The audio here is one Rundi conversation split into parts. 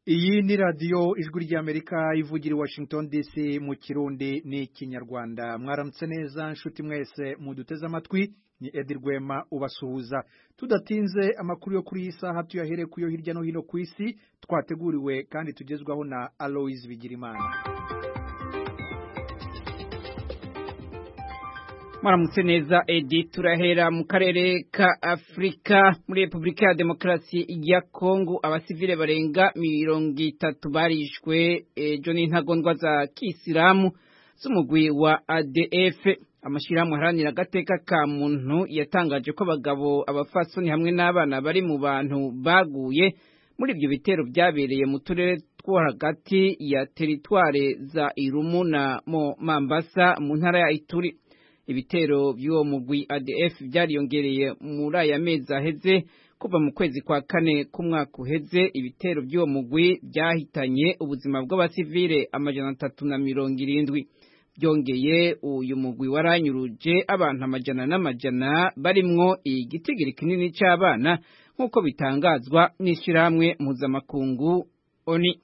iyi ni radiyo ijwi ry'amerika ivugira i washington dc mu kirundi n'ikinyarwanda mwaramutse neza nshuti mwese muduteze amatwi ni edi rwema ubasuhuza tudatinze amakuru yo kuri iyi saha tuyahere ku yo hirya no hino ku isi twateguriwe kandi tugezwaho na aloise bigirimana mwaramutse neza edi turahera mu karere ka afurika muri repubulika ya demokarasi ya kongo abasivile barenga mirongo itatu barishwe ejo n'intagondwa za kisilamu z'umugwi wa adf amashyirahamwe aharanira agateka ka muntu yatangaje ko abagabo abafasoni hamwe n'abana bari mu bantu baguye muri ibyo bitero byabereye mu turere two hagati ya teritware za irumu na mo mambasa mu ntara ya ituri ibitero by'uwo mugwi ADF byariyongereye muri aya mezi aheze kuva mu kwezi kwa kane k'umwaka uheze ibitero by'uwo mugwi byahitanye ubuzima bw'abasivile amajana atatu na mirongo irindwi byongeye uyu mugwi waranyuruje abantu amajana n'amajana barimwo igitigiri kinini cy'abana nk'uko bitangazwa n'ishyirahamwe mpuzamakungu oni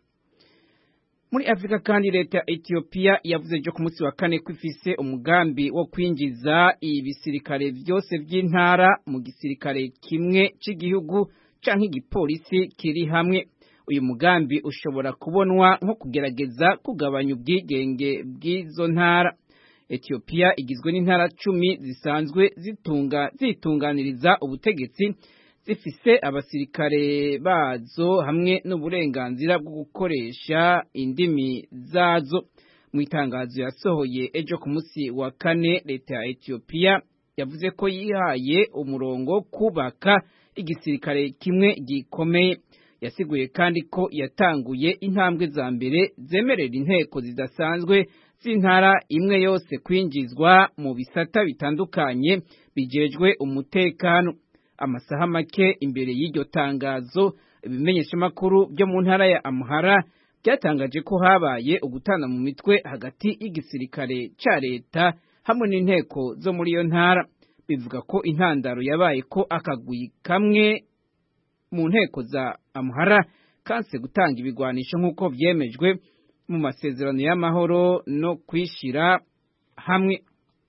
muri afurika kandi leta ya etiyopiya yavuze ejo ku munsi wa kane ko ifise umugambi wo kwinjiza ibisirikare byose by'intara mu gisirikare kimwe cy'igihugu canke igipolisi kiri hamwe uyu mugambi ushobora kubonwa nko kugerageza kugabanya ubwigenge bw'izo ntara etiyopiya igizwe n'intara cumi zisanzwe zitunga zitunganiriza ubutegetsi zifise abasirikare bazo hamwe n'uburenganzira bwo gukoresha indimi zazo mu itangazo yasohoye ejo ku munsi wa kane leta ya etiyopiya yavuze ko yihaye umurongo wo kubaka igisirikare kimwe gikomeye yasiguye kandi ko yatanguye intambwe za mbere zemerera inteko zidasanzwe z'intara imwe yose kwinjizwa mu bisata bitandukanye bijejwe umutekano amasaha make imbere y'iryo tangazo ibimenyeshamakuru byo mu ntara ya amuhara byatangaje ko habaye ugutana mu mitwe hagati y'igisirikare cya leta hamwe n'inteko zo muri iyo ntara bivuga ko intandaro yabaye ko akagwi kamwe mu nteko za amuhara kanse gutanga ibigwanisho nk'uko byemejwe mu masezerano y'amahoro no kwishyira hamwe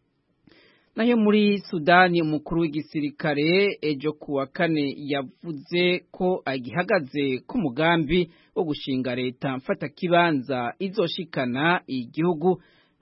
nayo muri sudani umukuru w'igisirikare ejo ku wa kane yavuze ko agihagaze ku mugambi wo gushinga leta mfatakibanza izoshikana igihugu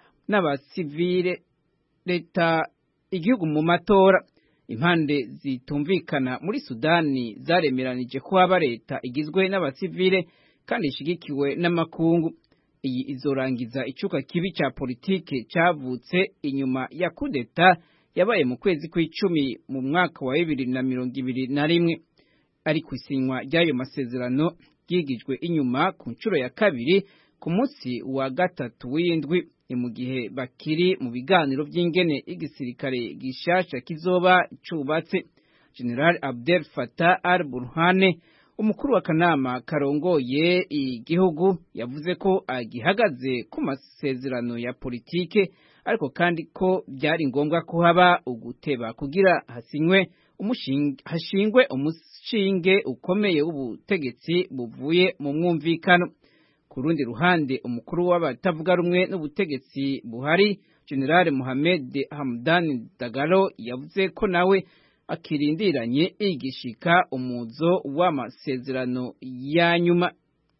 n'abasivile leta igihugu mu matora impande zitumvikana muri sudani zaremeranije ko haba leta igizwe n'abasivile kandi ishigikiwe n'amakungu iyi izorangiza icuka kibi cya politike cyavutse inyuma ya kudeta yabaye mu kwezi kw'icumi mu mwaka wa bibiri na mirongo ibiri na rimwe ariko isinywa ry'ayo masezerano ryigijwe inyuma ku nshuro ya kabiri ku munsi wa gatatu w'indwi ni mu gihe bakiri mu biganiro by'ingene igisirikare gishasha kizoba cubatse general abdel fatah al burhane umukuru w'akanama karongoye igihugu yavuze ko agihagaze ku masezerano ya politike ariko kandi ko byari ngombwa ko haba uguteba kugira hasinywe hashingwe umushinge ukomeye w'ubutegetsi buvuye mu mwumvikano ku rundi ruhande umukuru w'abatavuga rumwe n'ubutegetsi buhari general Mohamed Hamdan Dagalo yavuze ko nawe akirindiranye igishika umuzo w'amasezerano ya nyuma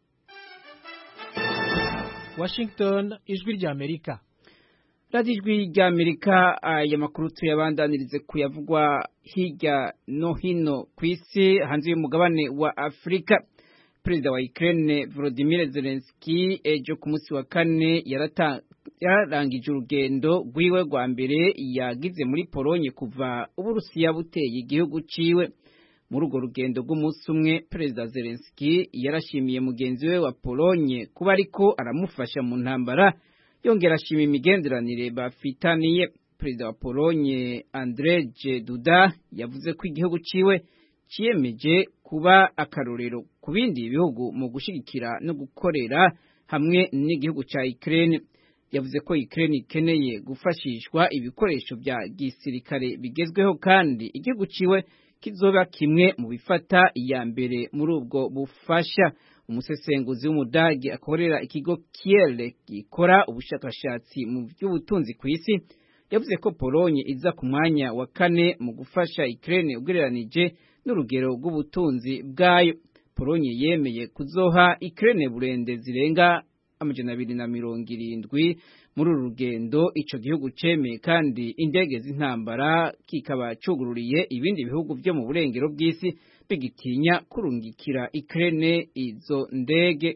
Washington ijwi rya Amerika radiyo ijwi rya Amerika aya makuru tuyabandanirize kuyavugwa hirya no hino ku isi hanze y'umugabane wa Afurika perezida wa Ukraine Volodymyr Zelensky ejo ku munsi wa kane yararangije urugendo rwiwe rwa mbere yagize muri Polonye kuva Uburusiya buteye igihugu ciwe muri urwo rugendo rw'umunsi umwe perezida Zelensky yarashimiye mugenzi we wa Polonye kuba ariko aramufasha mu ntambara yongera ashima imigenderanire bafitaniye perezida wa Polonye Andrzej Duda yavuze ko igihugu ciwe ciyemeje kuba akarorero ku bindi bihugu mu gushigikira no gukorera hamwe n'igihugu ca Ukraine yavuze ko Ukraine ikeneye gufashishwa ibikoresho bya gisirikare bigezweho kandi igihugu ciwe kizoba kimwe mu bifata iya mbere muri ubwo bufasha umusesenguzi w'umudage akorera ikigo Kiel gikora ubushakashatsi mu by'ubutunzi ku isi yavuze ko Polonye iza ku mwanya wa kane mu gufasha Ukraine ugereranije n'urugero rw'ubutunzi bwayo Polonye yemeye kuzoha Ukraine burende zirenga amajana abiri na mirongo irindwi muri uru rugendo ico gihugu cemeye kandi indege z'intambara kikaba cugururiye ibindi bihugu vyo mu burengero bw'isi bigitinya kurungikira Ukraine izo ndege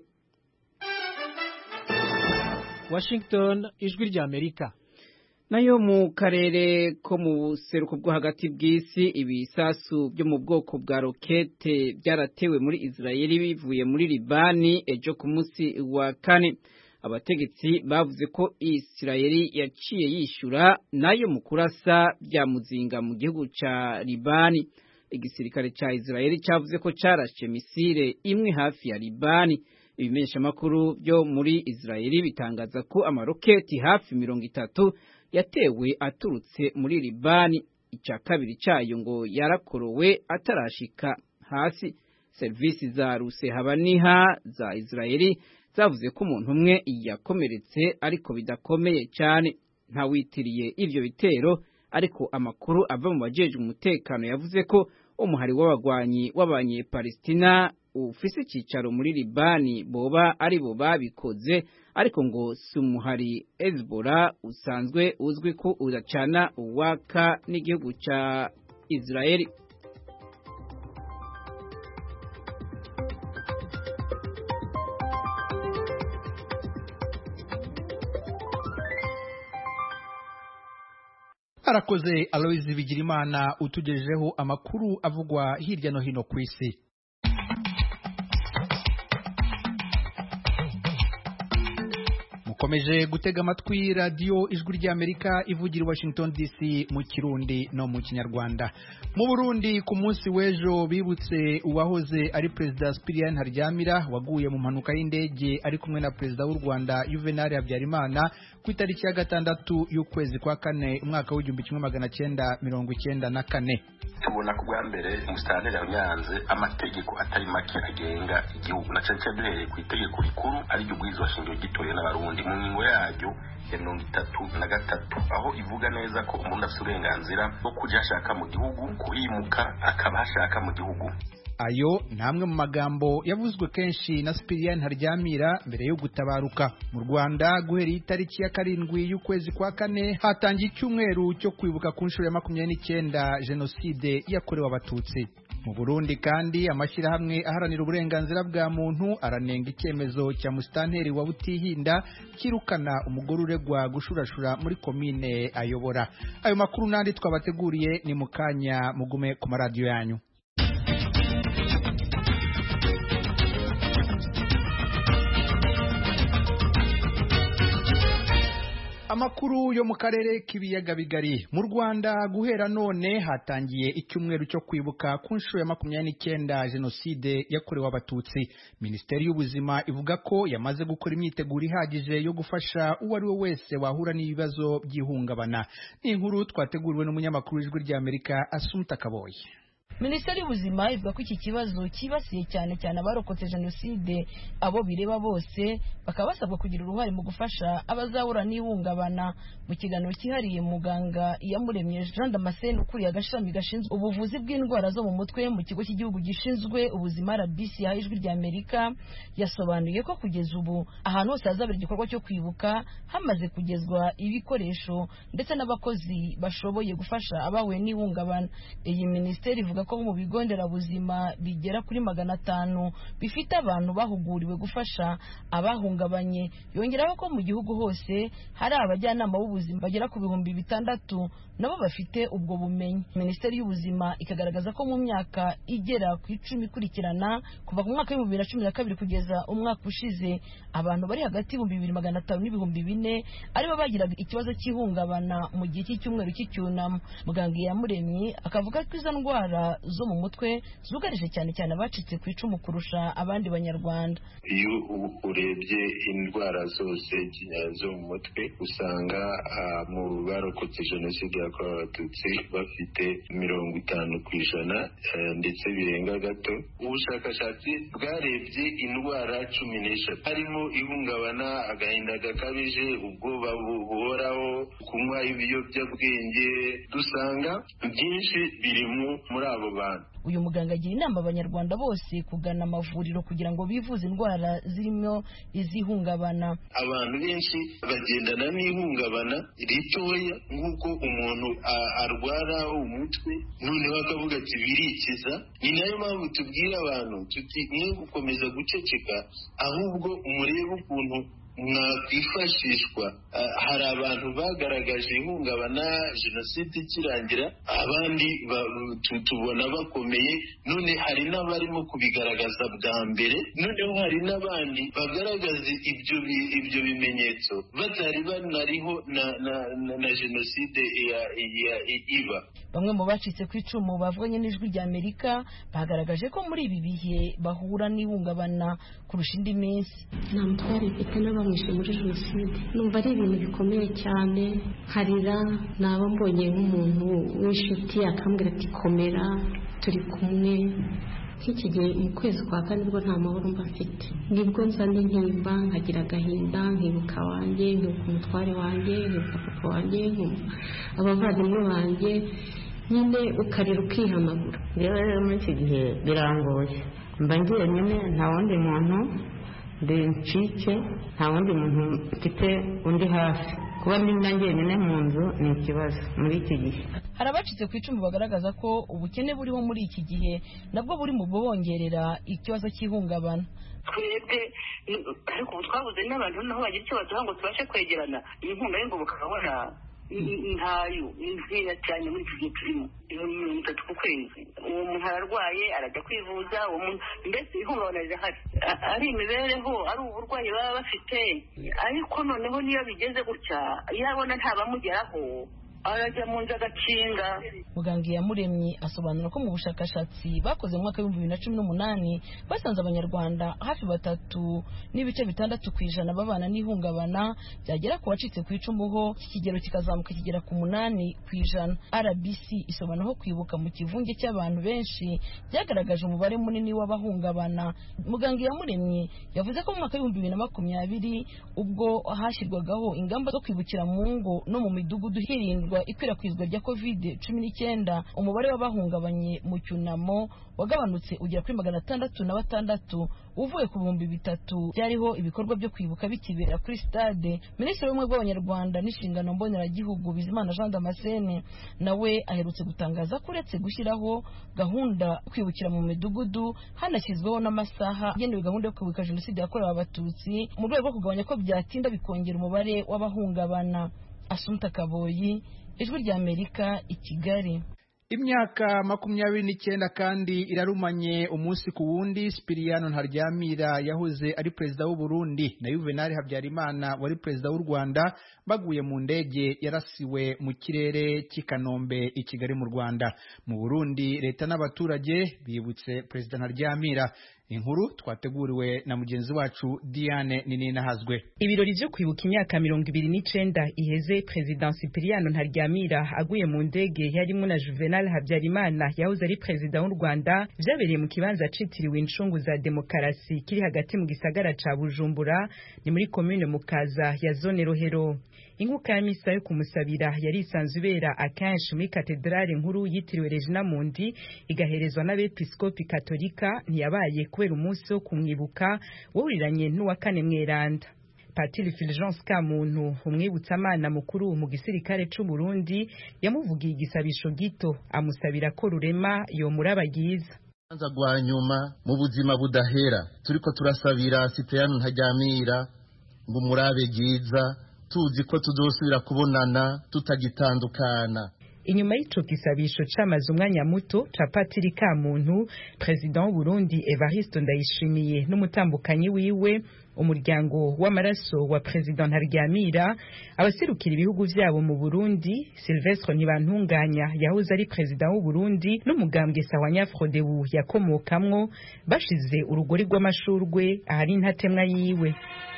Washington ijwi rya Amerika nayo mu karere ko mu buseruko bwo hagati bw'isi ibisasu byo mu bwoko bwa rokete byaratewe muri Israeli bivuye muri Libani ejo ku munsi wa kane abategetsi bavuze ko Israeli yaciye yishura nayo mu kurasa bya muzinga mu gihugu ca Libani igisirikare ca Israeli cyavuze ko carashe misile imwe hafi ya Libani ibimenyeshamakuru byo muri Israeli bitangaza ko amaroketi hafi mirongo itatu yatewe aturutse muri Libani icya kabiri cyayo ngo yarakorowe atarashika hasi serivisi za rusehabaniha za Israeli zavuze ko umuntu umwe yakomeretse ariko bidakomeye cyane ntawitiriye ivyo bitero ariko amakuru ava mu bajeje umutekano yavuze ko umuhari w'abagwanyi w'abanyepalestina ufise icicaro muri Libani boba ari bo babikoze ariko ngo si umuhari Hezbollah usanzwe uzwi ko udacana uwaka n'igihugu ca Israeli arakoze Aloise Bigirimana utugejejeho amakuru avugwa hirya no hino ku isi mukomeje gutega amatwi radiyo ijwi ry'amerika ivugira i washington dc mu kirundi no mu kinyarwanda mu burundi ku munsi w'ejo bibutse uwahoze ari perezida Spirian Haryamira waguye mu mpanuka y'indege ari kumwe na perezida w'u rwanda Juvenal Habyarimana ku itariki ya gatandatu y'ukwezi kwa kane umwaka w'igihumbi kimwe magana cyenda mirongo icyenda na kane tubona ko bwa mbere umusitanteri yanyanze amategeko atari make agenga igihugu na cyane cyane duhereye ku itegeko rikuru ariryo ubwirizwa shingiro gitoye n'abarundi mu ngingo yaryo ya mirongo itatu na gatatu aho ivuga neza ko umuntu afite uburenganzira bwo kujya ashaka mu gihugu kuhimuka akaba hashaka mu gihugu ayo ni amwe mu magambo yavuzwe kenshi na Spirian Haryamira mbere yo gutabaruka mu Rwanda guhereye itariki ya karindwi y'ukwezi kwa kane hatangiye icyumweru cyo kwibuka ku nshuro ya makumyabiri n'icyenda jenoside yakorewe abatutsi mu Burundi kandi amashyirahamwe aharanira uburenganzira bwa muntu aranenga icyemezo cya musitanteri wa Butihinda kirukana umugore uregwa gushurashura muri komine ayobora ayo makuru n'andi twabateguriye ni mu kanya mugume ku maradiyo yanyu amakuru yo mu karere k'ibiyaga bigari mu rwanda guhera none hatangiye icyumweru cyo kwibuka ku nshuro ya makumyabiri n'icyenda jenoside yakorewe abatutsi minisiteri y'ubuzima ivuga ko yamaze gukora imyiteguro ihagije yo gufasha uwo ari we wese wahura n'ibibazo by'ihungabana ni inkuru twateguriwe n'umunyamakuru w'ijwi ry'amerika asumta kaboye minisiteri y'ubuzima ivuga ko iki kibazo cyibasiye cyane cyane abarokotse jenoside abo bireba bose bakaba basabwa kugira uruhare mu gufasha abazahura n'ihungabana mu kiganiro cyihariye muganga iyamuremye jean damascene ukuriye agashami gashinzwe ubuvuzi bw'indwara zo mu mutwe mu kigo cy'igihugu gishinzwe ubuzima rbc yahaye ijwi ry'amerika yasobanuye ko kugeza ubu ahantu hose hazabera igikorwa cyo kwibuka hamaze kugezwa ibikoresho ndetse n'abakozi bashoboye gufasha abahuye n'ihungabana iyi minisiteri ivuga ko mu bigo nderabuzima bigera kuri magana atanu bifite abantu bahuguriwe gufasha abahungabanye yongeraho ko mu gihugu hose hari abajyanama b'ubuzima bagera ku bihumbi bitandatu nabo bafite ubwo bumenyi minisiteri y'ubuzima ikagaragaza ko mu myaka igera ku icumi ikurikirana kuva ku mwaka w'ibihumbi bibiri na cumi na kabiri kugeza umwaka ushize abantu bari hagati y'ibihumbi bibiri magana atanu n'ibihumbi bine aribo bagiraga ikibazo cy'ihungabana mu gihe cy'icyumweru cy'icyunamo muganga yamuremye akavuga ko izo ndwara indwara zo mu mutwe zugarije cyane cyane abacitse ku icumu kurusha abandi banyarwanda iyo urebye indwara zose zo mu mutwe usanga mu barokotse jenoside yakorewe abatutsi bafite mirongo itanu ku ijana ndetse birenga gato ubushakashatsi bwarebye indwara cumi n'eshatu harimo ihungabana agahinda gakabije ubwoba buhoraho kunywa ibiyobyabwenge dusanga byinshi birimo muri abo bantu uyu muganga agira inama abanyarwanda bose kugana amavuriro kugira ngo bivuze indwara zirimo izihungabana abantu benshi bagendana n'ihungabana ritoya nk'uko umuntu arwara umutwe noneho akavuga ati birikiza ni nayo mpamvu tubwira abantu tuti mwe gukomeza guceceka ahubwo murebe ukuntu mwakwifashishwa hari abantu bagaragaje ihungabana jenoside ikirangira abandi tubona bakomeye none hari n'abarimo kubigaragaza bwa mbere noneho hari n'abandi bagaragaza ibyo ibyo bimenyetso batari banariho na jenoside iba bamwe mu bacitse ku icumu bavuganye n'ijwi rya amerika bagaragaje ko muri ibi bihe bahura n'ihungabana kurusha indi minsi nta mutware mfite n'abamwishe muri jenoside numva ari ibintu bikomeye cyane harira naba mbonye nk'umuntu w'inshuti akambwira ati komera turi kumwe nk'iki gihe mu kwezi kwa kane nibwo nta mahoro mba mfite nibwo nzana intimba nkagira agahinda nkibuka wanjye nkibuka umutware wanjye nkibuka papa wanjye abavandimwe banjye nyine ukarira ukihanagura rero rero muri iki gihe birangoye mba ngiye nyine nta wundi muntu ndi ncike nta wundi muntu mfite undi hafi kuba nimba njyenyine mu nzu ni ikibazo muri iki gihe hari abacitse ku icumu bagaragaza ko ubukene buriho muri iki gihe nabwo buri mu bubongerera ikibazo cy'ihungabana twebwe ariko ubu twabuze n'abantu naho bagira icyo baduha ngo tubashe kwegerana inkunga y'ingoboka ukabona ntayo ni nkeya cyane muri iki gihe turimo ibihumbi mirongo itatu ku kwezi uwo muntu ararwaye arajya kwivuza uwo muntu mbese ihungabana rirahari ari imibereho ari uburwayi baba bafite ariko noneho niyo bigeze gutya iyo abona ntabamugeraho arajya mu nzu agakinga muganga iyamuremye asobanura ko mu bushakashatsi bakoze mu mwaka w'ibihumbi bibiri na cumi n'umunani basanze abanyarwanda hafi batatu n'ibice bitandatu ku ijana babana n'ihungabana byagera ku wacitse ku icumu ho iki kigero kikazamuka kigera ku munani ku ijana rbc isobanura ko kwibuka mu kivunge cy'abantu benshi byagaragaje umubare munini w'abahungabana muganga iyamuremye yavuze ko mu mwaka w'ibihumbi bibiri na makumyabiri ubwo hashyirwagaho ingamba zo kwibukira mu ngo no mu midugudu hirindwa ikwirakwizwa rya covid cumi n'icyenda umubare w'abahungabanye mu cyunamo wagabanutse ugera kuri magana atandatu na batandatu uvuye ku bihumbi bitatu byariho ibikorwa byo kwibuka bikibera kuri stade minisitiri w'ubumwe bw'abanyarwanda n'inshingano mboneragihugu bizimana jean damascene nawe aherutse gutangaza ko uretse gushyiraho gahunda yo kwibukira mu midugudu hanashyizweho n'amasaha agenewe gahunda yo kwibuka jenoside yakorewe abatutsi mu rwego rwo kugabanya ko byatinda bikongera umubare w'abahungabana asumta kaboyi ijwi ry'amerika i kigali imyaka makumyabiri n'icyenda kandi irarumanye umunsi ku wundi sipiriyano ntaryamira yahoze ari perezida w'u Burundi na yuvenali habyarimana wari perezida w'u rwanda baguye mu ndege yarasiwe mu kirere cy'i kanombe i kigali mu rwanda mu burundi leta n'abaturage bibutse perezida ntaryamira inkuru twateguriwe na mugenzi wacu diane nininahazwe ibirori byo kwibuka imyaka mirongo ibiri n'icenda iheze perezida sipiriyano ntaryamira aguye mu ndege yarimwo na juvenal habyarimana yahoze ari perezida w'u rwanda vyabereye mu kibanza citiriwe incungu za demokarasi kiri hagati mu gisagara ca bujumbura ni muri komune mukaza ya zone rohero inkuka ya misa yo kumusabira yari isanzwe ibera akenshi muri katedrale nkuru yitiriwe regina mundi igaherezwa n'abepiskopi katolika ntiyabaye kubera umunsi wo kumwibuka wawuriranye n'uwa kane mweranda patiri fulgence kamuntu umwibutsamana mukuru mu gisirikare c'u burundi yamuvugiye igisabisho gito amusabira ko rurema yomuraba ryiza urubanza rwa nyuma mu buzima budahera turiko turasabira sipeyano ntajyamira ngo umurabe ryiza tuzi ko tuzosubira kubonana tutagitandukana inyuma y'ico gisabisho camaze umwanya muto ca patiri ka muntu president w'u Burundi Evariste Ndayishimiye n'umutambukanyi wiwe umuryango w'amaraso wa perezida ntaryamira abaserukira ibihugu vyabo mu burundi silvestre ntibantunganya yahoze ari perezida w'u burundi n'umugambwe sawanya frodebu yakomokamwo bashize urugori rw'amashurwe ahari intatemwa yiwe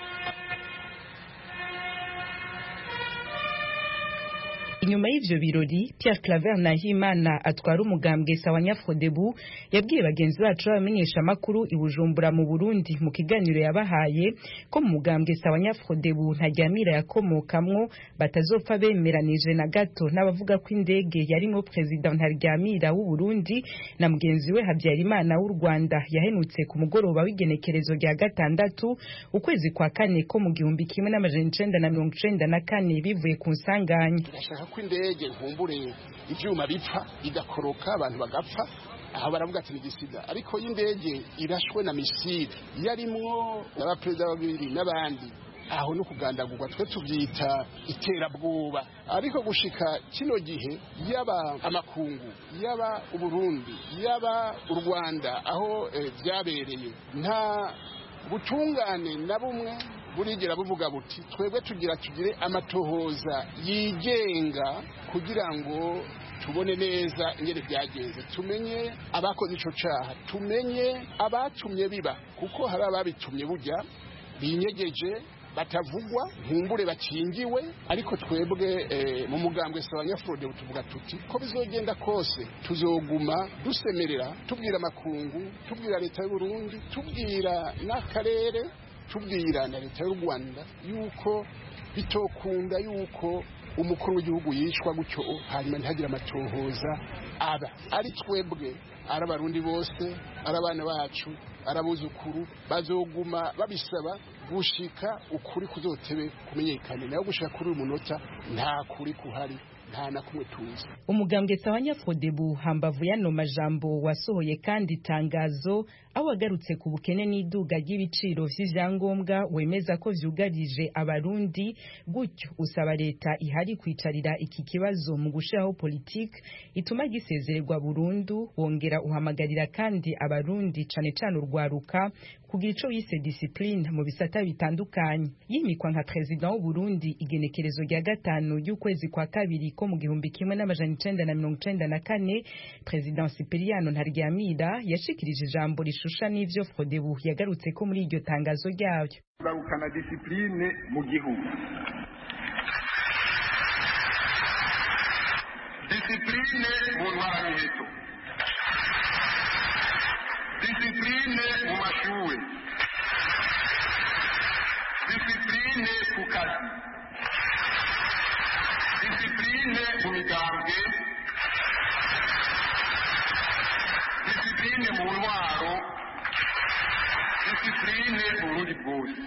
inyuma y'ivyo birori Pierre Claver Nahimana atwara umugambwe Sawanya Frodebu yabwiye bagenzi bacu bamenyesha makuru i Bujumbura mu Burundi mu kiganiro yabahaye ko mu mugambwe Sawanya Frodebu ntajyamira yakomokamwo batazopfa bemeranije na gato n'abavuga ko indege yarimo president Ntaryamira w'u Burundi na mugenzi we Habyarimana w'u Rwanda yahenutse ku mugoroba w'igenekerezo rya gatandatu ukwezi kwa kane ko mu gihumbi kimwe n'amajana icenda na mirongo icenda na kane bivuye ku nsanganya ko indege nkumbure ivyuma bipfa igakoroka abantu bagapfa aho baravuga ati nigisida ariko y'indege irashwe na misile yarimwo n'abaperezida babiri n'abandi aho no kugandagurwa twe tubyita iterabwoba ariko gushika kino gihe yaba amakungu yaba uburundi yaba u rwanda aho byabereye nta butungane na bumwe burigera buvuga buti twebwe tugira tugire amatohoza yigenga kugira ngo tubone neza ingene byagenze tumenye abakoze ico caha tumenye abatumye biba kuko hari ababitumye burya binyegeje batavugwa nkumbure bakingiwe ariko twebwe mu mugambwe sabanyafurode tuvuga tuti ko bizogenda kose tuzoguma dusemerera tubwira amakungu tubwira leta y'uburundi tubwira n'akarere tubwira na leta y'u rwanda yuko bitokunda yuko umukuru w'igihugu yicwa gutyo hanyuma ntihagire amatohoza aba ari twebwe ari abarundi bose ari abana bacu ari abuzukuru bazoguma babisaba gushika ukuri kuzotebe kumenyekane nayo gushika kuri uyu munota nta kuri kuhari nta na kumwe tuzi umugambwe sawanya fodebu hambavu yano majambo wasohoye kandi itangazo aho wagarutse ku bukene n'iduga ry'ibiciro vy'ivyangombwa wemeza ko vyugarije abarundi gutyo usaba leta ihari kwicarira iki kibazo mu gushiraho politike ituma gisezererwa burundu wongera uhamagarira kandi abarundi cane cane urwaruka kugira ico yise discipline mu bisata bitandukanye yimikwa nka president w'u Burundi igenekerezo rya gatanu y'ukwezi kwa kabiri ko mu gihumbi kimwe n'amajana icenda na mirongo icenda na kane president Sipiriano Ntaryamira yashikirije ijambo rishusha n'ivyo Frodebu yagarutse ko muri iryo tangazo ryayo barukana discipline mu gihugu discipline mu ntwaramiheto discipline mu mashuri discipline ku kazi discipline mu migambwe discipline mu ntwaro discipline mu burundi bwose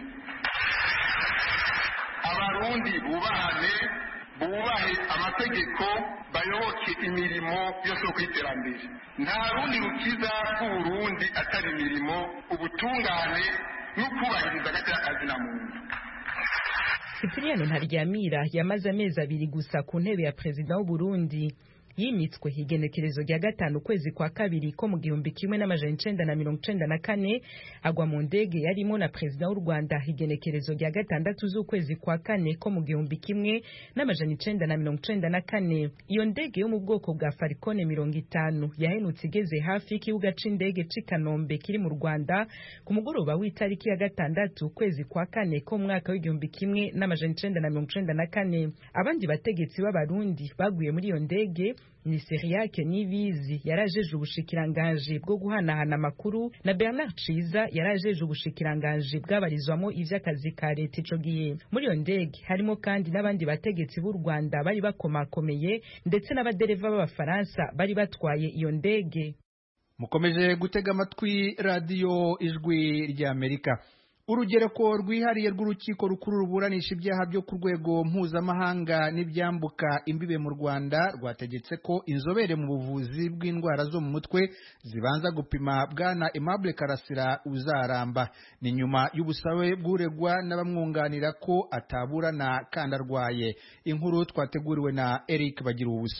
abarundi bubahane bubahe amategeko bayoboke imirimo yose yo kwiterambere nta rundi rukiza rw'uburundi atari imirimo ubutungane no kubahiriza agati y'akazi na muntu Cyprien Ntaryamira yamaze amezi abiri gusa ku ntebe ya perezida w'u Burundi yimitswe igenekerezo rya gatanu ukwezi kwa kabiri ko mu gihumbi kimwe n'amajana icenda na mirongo icenda na kane agwa mu ndege yarimo na perezida w'u Rwanda igenekerezo rya gatandatu z'ukwezi kwa kane ko mu gihumbi kimwe n'amajana icenda na mirongo icenda na kane iyo ndege yo mu bwoko bwa Falcone mirongo itanu yahenutse igeze hafi y'ikibuga c'indege c'i Kanombe kiri mu Rwanda ku mugoroba w'itariki ya gatandatu ukwezi kwa kane ko mu mwaka w'igihumbi kimwe n'amajana icenda na mirongo icenda na kane abandi bategetsi b'abarundi baguye muri iyo ndege ni Seriake Nibizi yarajeje ubushikiranganje bwo guhanahana amakuru na Bernard Ciza yarajeje ubushikiranganje bwabarizwamo ivy'akazi ka leta ico gihe muri iyo ndege harimo kandi n'abandi bategetsi b'u Rwanda bari bakomakomeye ndetse n'abadereva b'abafaransa bari batwaye iyo ndege mukomeje gutega amatwi radiyo ijwi ry'amerika urugereko rwihariye rw'urukiko rukuru ruburanisha ibyaha byo ku rwego mpuzamahanga n'ibyambuka imbibe mu rwanda rwategetse ko inzobere mu buvuzi bw'indwara zo mu mutwe zibanza gupima bwana aimable karasira uzaramba ni nyuma y'ubusabe bw'uregwa n'abamwunganira ko ataburana kandi arwaye inkuru twateguriwe na eric bagira ubusa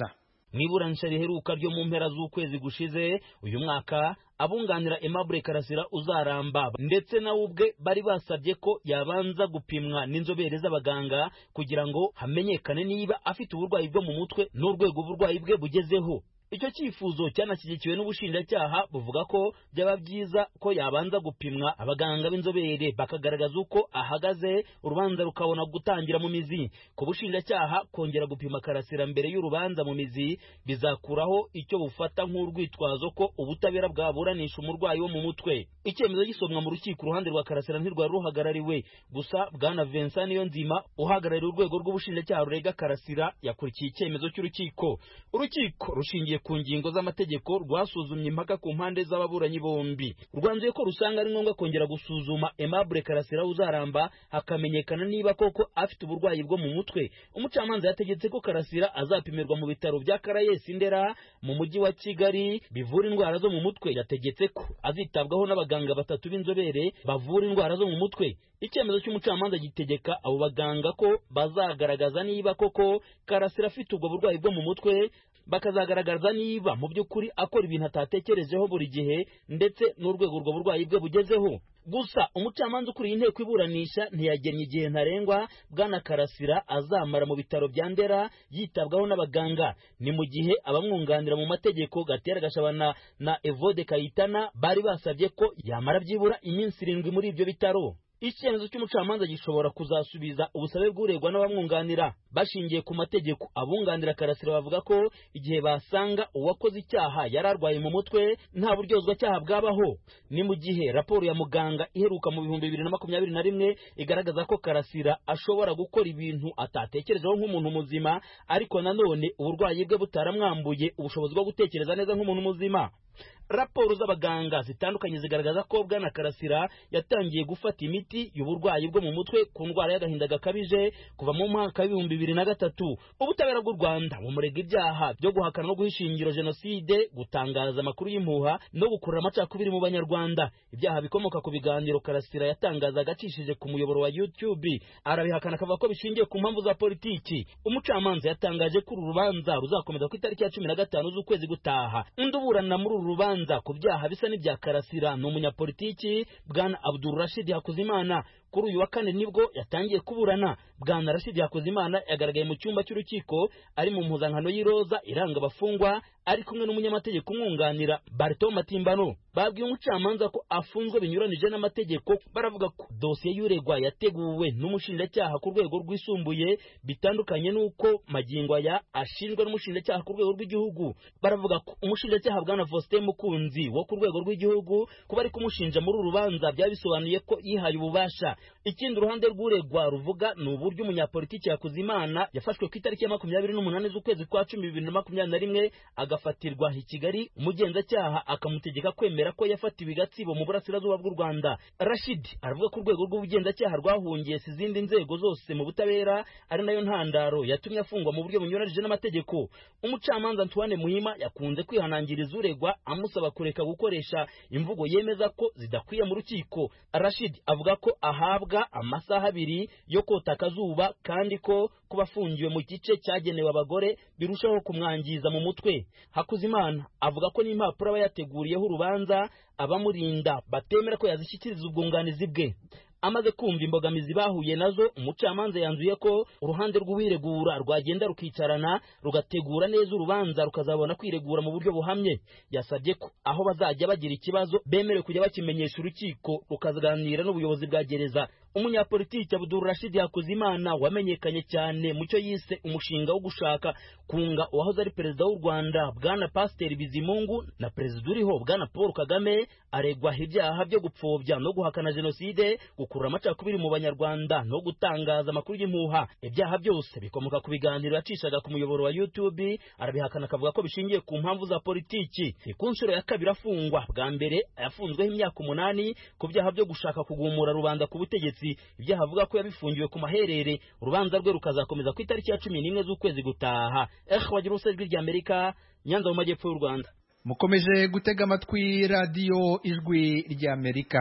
mu iburanisha riheruka ryo mu mpera z'ukwezi gushize uyu mwaka abunganira Aimable Karasira uzaramba ndetse nawe ubwe bari basabye ko yabanza gupimwa n'inzobere z'abaganga kugira ngo hamenyekane niba afite uburwayi bwo mu mutwe n'urwego uburwayi bwe bugezeho icyo cyifuzo cyanashyigikiwe n'ubushinjacyaha buvuga ko byaba byiza ko yabanza gupimwa abaganga b'inzobere bakagaragaza uko ahagaze urubanza rukabona gutangira mu mizi ku bushinjacyaha kongera gupima karasira mbere y'urubanza mu mizi bizakuraho icyo bufata nk'urwitwazo ko ubutabera bwaburanisha umurwayi wo mu mutwe icyemezo gisomwa mu rukiko uruhande rwa karasira ntirwari ruhagarariwe gusa bwana Vincent Niyonzima uhagarariye urwego rw'ubushinjacyaha rurega karasira yakurikiye icyemezo cy'urukiko urukiko rushingiye ku ngingo z'amategeko rwasuzumye impaka ku mpande z'ababuranyi bombi rwanzuye ko rusanga ari ngombwa kongera gusuzuma Aimable Karasira uzaramba hakamenyekana niba koko afite uburwayi bwo mu mutwe umucamanza yategetse ko Karasira azapimirwa mu bitaro bya Karayesi Ndera mu mujyi wa Kigali bivura indwara zo mu mutwe yategetse ko azitabwaho n'abaganga batatu b'inzobere bavura indwara zo mu mutwe icyemezo cy'umucamanza gitegeka abo baganga ko bazagaragaza niba koko Karasira afite ubwo burwayi bwo mu mutwe bakazagaragaza niba mu by'ukuri akora ibintu atatekerejeho buri gihe ndetse n'urwego urwo burwayi bwe bugezeho gusa umucamanza ukuriye inteko iburanisha ntiyagennye igihe ntarengwa bwana karasira azamara mu bitaro bya ndera yitabwaho n'abaganga ni mu gihe abamwunganira mu mategeko gatera gashabana na evode kayitana bari basabye ko yamara byibura iminsi irindwi muri ibyo bitaro icyemezo cy'umucamanza gishobora kuzasubiza ubusabe bw'uregwa n'abamwunganira bashingiye ku mategeko abunganira karasira bavuga ko igihe basanga uwakoze icyaha yari arwaye mu mutwe nta buryozwacyaha bwabaho ni mu gihe raporo ya muganga iheruka mu bihumbi bibiri na makumyabiri na rimwe igaragaza ko karasira ashobora gukora ibintu atatekerejeho nk'umuntu muzima ariko nanone uburwayi bwe butaramwambuye ubushobozi bwo gutekereza neza nk'umuntu muzima raporo z'abaganga zitandukanye zigaragaza ko bwana karasira yatangiye gufata imiti y'uburwayi bwo mu mutwe ku ndwara y'agahinda gakabije kuva mu mwaka w'ibihumbi bibiri na gatatu ubutabera bw'u rwanda bumurega ibyaha byo guhakana no guha ishingiro jenoside gutangaza amakuru y'impuha no gukurura amacakubiri mu banyarwanda ibyaha bikomoka ku biganiro karasira yatangazaga acishije ku muyoboro wa youtube arabihakana akavuga ko bishingiye ku mpamvu za politiki umucamanza yatangaje ko uru rubanza ruzakomeza ku itariki ya cumi na gatanu z'ukwezi gutaha undi uburana muri uru rubanza ku byaha bisa n'ibya karasira ni umunyapolitiki bwana abdul rashid hakuzimana kuri uyu wa kane nibwo yatangiye kuburana bwana rashid hakuzimana yagaragaye mu cyumba cy'urukiko ari mu mpuzankano y'iroza iranga abafungwa ari kumwe n'umunyamategeko umwunganira barito matimbano babwiye umucamanza ko afunzwe binyuranije n'amategeko baravuga ko dosiye y'uregwa yateguwe n'umushinjacyaha ku rwego rwisumbuye bitandukanye n'uko magingo aya ashinjwa n'umushinjacyaha ku rwego rw'igihugu baravuga ko umushinjacyaha bwana faustin mukunzi wo ku rwego rw'igihugu kuba ari kumushinja muri uru rubanza byaba bisobanuye ko yihaye ububasha ikindi uruhande rw'uregwa ruvuga ni uburyo umunyapolitiki yakuzimana yafashwe ku itariki ya makumyabiri n'umunani z'ukwezi kwa cumi bibiri na makumyabiri na rimwe agafatirwa i kigali umugenzacyaha akamutegeka kwemera ko yafatiwe i gatsibo mu burasirazuba bw'u rwanda rashid aravuga ko urwego rw'ubugenzacyaha rwahungiye si izindi nzego zose mu butabera ari nayo ntandaro yatumye afungwa mu buryo bunyuranije n'amategeko umucamanza antoine muhima yakunze kwihanangiriza uregwa amusaba kureka gukoresha imvugo yemeza ko zidakwiye mu rukiko rashid avuga ko ahabwa amasaha abiri yo kota akazuba kandi ko kuba afungiwe mu gice cyagenewe abagore birushaho kumwangiza mu mutwe hakuzimana avuga ko n'impapuro aba yateguriyeho urubanza abamurinda batemera ko yazishyikiriza ubwunganizi bwe amaze kumva imbogamizi bahuye nazo umucamanza yanzuye ko uruhande rw'uwiregura rwagenda rukicarana rugategura neza urubanza rukazabona kwiregura mu buryo buhamye yasabye ko aho bazajya bagira ikibazo bemerewe kujya bakimenyesha urukiko rukaganira n'ubuyobozi bwa gereza umunyapolitiki abuduru rashidi hakuzimana wamenyekanye cyane mu cyo yise umushinga wo gushaka kunga uwahoze ari perezida w'u rwanda bwana pasiteri bizimungu na perezida uriho bwana paul kagame aregwa ibyaha byo gupfobya no guhakana jenoside gukurura amacakubiri mu banyarwanda no gutangaza amakuru y'impuha ibyaha byose bikomoka ku biganiro yacishaga ku muyoboro wa youtube arabihakana akavuga ko bishingiye ku mpamvu za politiki ni ku nshuro ya kabiri afungwa bwa mbere yafunzweho imyaka umunani ku byaha byo gushaka kugumura rubanda ku butegetsi ibyaha avuga ko yabifungiwe ku maherere urubanza rwe rukazakomeza ku itariki ya cumi n'imwe z'ukwezi gutaha eh wagira ijwi rya amerika nyanza mu majyepfo y'u rwanda mukomeje gutega amatwi radiyo ijwi ry'amerika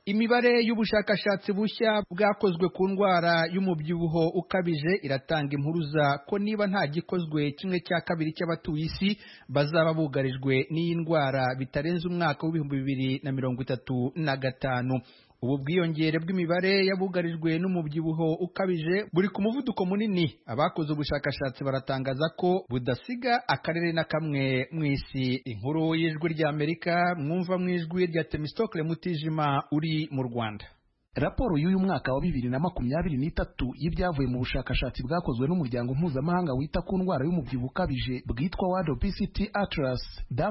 imibare y'ubushakashatsi bushya bwakozwe ku ndwara y'umubyibuho ukabije iratanga impuruza ko niba nta gikozwe kimwe cya kabiri cy'abatuye isi bazaba bugarijwe n'iyi ndwara bitarenze umwaka w'ibihumbi bibiri na mirongo itatu na gatanu ubu bwiyongere bw'imibare y'abugarijwe n'umubyibuho ukabije buri ku muvuduko munini abakoze ubushakashatsi baratangaza ko budasiga akarere na kamwe mu isi inkuru y'ijwi ry'amerika mwumva mu ijwi rya temistokle mutijima uri mu rwanda raporo y'uyu mwaka wa bibiri na makumyabiri n'itatu y'ibyavuye mu bushakashatsi bwakozwe n'umuryango mpuzamahanga wita ku ndwara y'umubyibuho ukabije bwitwa World Obesity Atlas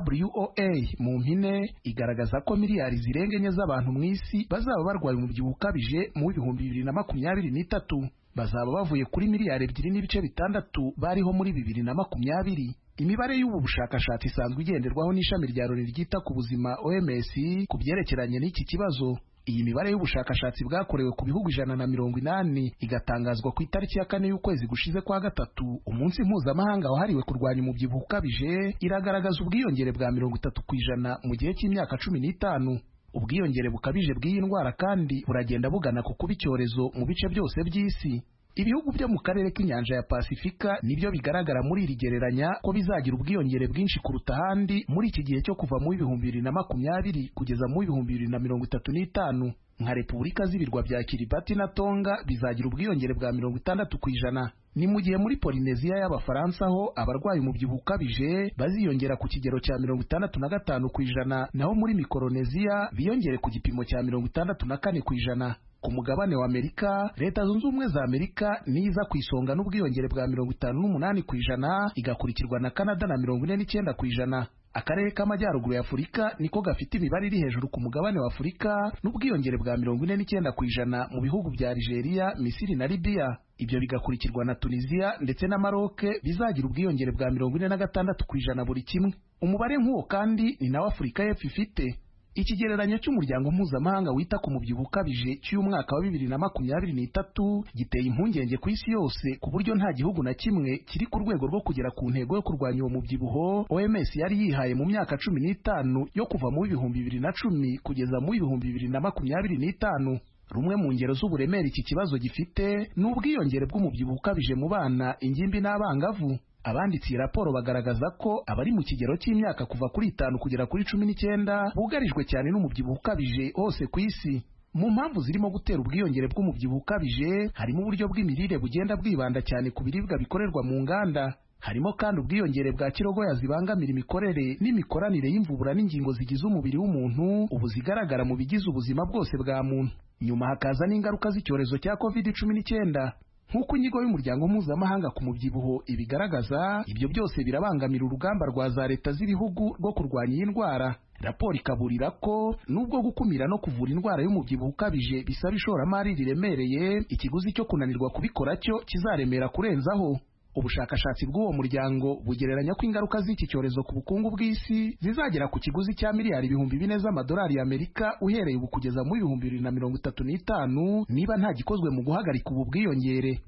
WOA mu mpine igaragaza ko miliyari zirenga enye z'abantu mu isi bazaba barwaye umubyibuho ukabije mu bihumbi bibiri na makumyabiri n'itatu bazaba bavuye kuri miliyari ebyiri n'ibice bitandatu bariho muri bibiri na makumyabiri imibare y'ubu bushakashatsi isanzwe igenderwaho n'ishami rya loni ryita ku buzima OMS ku byerekeranye n'iki kibazo iyi mibare y'ubushakashatsi bwakorewe ku bihugu ijana na mirongo inani igatangazwa ku itariki ya kane y'ukwezi gushize kwa gatatu umunsi mpuzamahanga wahariwe kurwanya umubyibuho ukabije iragaragaza ubwiyongere bwa mirongo itatu ku ijana mu gihe cy'imyaka cumi n'itanu ubwiyongere bukabije bw'iyi ndwara kandi buragenda bugana ku kuba icyorezo mu bice byose by'isi ibihugu byo mu karere k'inyanja ya pasifika nibyo bigaragara muri iri gereranya ko bizagira ubwiyongere bwinshi kuruta ahandi muri iki gihe cyo kuva mu bihumbi bibiri na makumyabiri kugeza mu bihumbi bibiri na mirongo itatu n'itanu nka repubulika z'ibirwa bya kiribati na tonga bizagira ubwiyongere bwa mirongo itandatu ku ijana ni mu gihe muri polineziya y'abafaransa ho abarwaye umubyibuho ukabije baziyongera ku kigero cya mirongo itandatu na gatanu ku ijana naho muri mikoroneziya biyongere ku gipimo cya mirongo itandatu na kane ku ijana ku mugabane wa Amerika leta zunze ubumwe za Amerika niza ku isonga n'ubwiyongere bwa mirongo itanu n'umunani ku ijana igakurikirwa na Canada na mirongo ine n'icyenda ku ijana akarere k'amajyaruguru ya Afurika niko gafite imibare iri hejuru ku mugabane wa Afurika n'ubwiyongere bwa mirongo ine n'icyenda ku ijana mu bihugu bya Algeria, Misiri na Libya ibyo bigakurikirwa na Tunisia ndetse na Maroc bizagira ubwiyongere bwa mirongo ine na gatandatu ku ijana buri kimwe umubare nk'uwo kandi ni nawo Afurika y'Epfo ifite ikigereranyo cy'umuryango mpuzamahanga wita ku mubyibuho ukabije cy'umwaka wa bibiri na makumyabiri n'itatu giteye impungenge ku isi yose ku buryo nta gihugu na kimwe kiri ku rwego rwo kugera ku ntego yo kurwanya uwo mubyibuho OMS yari yihaye mu myaka cumi n'itanu yo kuva mu bihumbi bibiri na cumi kugeza mu bihumbi bibiri na makumyabiri n'itanu rumwe mu ngero z'uburemere iki kibazo gifite ni ubwiyongere bw'umubyibuho ukabije mu bana ingimbi n'abangavu abanditse iyi raporo bagaragaza ko abari mu kigero cy'imyaka kuva kuri itanu kugera kuri cumi n'icyenda bugarijwe cyane n'umubyibuho ukabije hose ku isi mu mpamvu zirimo gutera ubwiyongere bw'umubyibuho ukabije harimo uburyo bw'imirire bugenda bwibanda cyane ku biribwa bikorerwa mu nganda harimo kandi ubwiyongere bwa kirogoya zibangamira imikorere n'imikoranire y'imvubura n'ingingo zigize umubiri w'umuntu ubu zigaragara mu bigize ubuzima bwose bwa muntu nyuma hakaza n'ingaruka z'icyorezo cya covid cumi n'icyenda nk'uko inyigo y'umuryango mpuzamahanga ku mubyibuho ibigaragaza ibyo byose birabangamira urugamba rwa za leta z'ibihugu rwo kurwanya iyi ndwara raporo ikaburira ko nubwo gukumira no kuvura indwara y'umubyibuho ukabije bisaba ishoramari riremereye ikiguzi cyo kunanirwa kubikora cyo kizaremera kurenzaho ubushakashatsi bw'uwo muryango bugereranya ko ingaruka z'iki cyorezo ku bukungu bw'isi zizagera ku kiguzi cya miliyari ibihumbi bine z'amadolari y'Amerika uhereye ubu kugeza mu bihumbi bibiri na mirongo itatu n'itanu niba nta gikozwe mu guhagarika ubu bwiyongere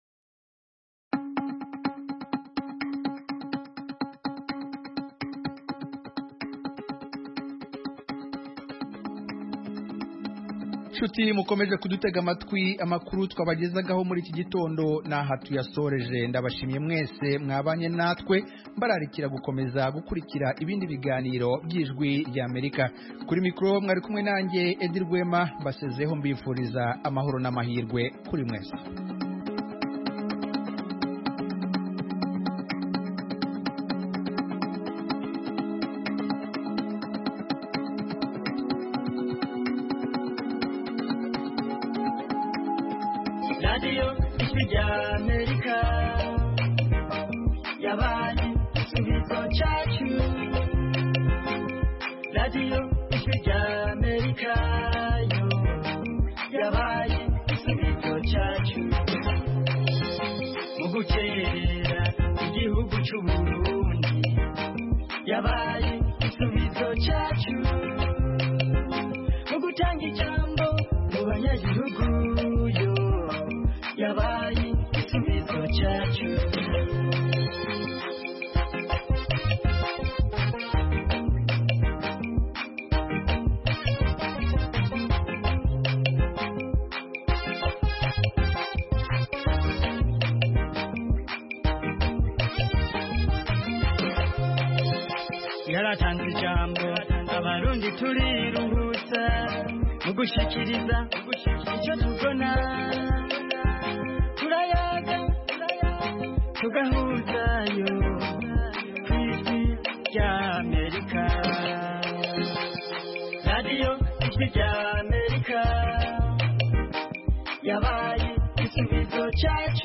nshuti mukomeje kudutega amatwi amakuru twabagezagaho muri iki gitondo n'aha tuyasoreje ndabashimye mwese mwabanye natwe mbararikira gukomeza gukurikira ibindi biganiro by'ijwi ry'amerika kuri mikoro mwari kumwe nanjye edi rwema basezeho mbifuriza amahoro n'amahirwe kuri mwese radiyo ijwi ry'amerika yabaye igisubizo cyacu radiyo ijwi ry'amerika yo yabaye igisubizo cyacu mu gukerera igihugu cy'u Burundi yabaye igisubizo cyacu mu gutanga ijambo mu banyagihugu yo yabaye igisubizo cyacu yaratanze ijambo abarundi turiruhutsa mu gushikiriza icyo tubona turayaga tugahuzayo ku ijwi rya amerika radiyo ijwi rya amerika yabaye igisubizo cyacu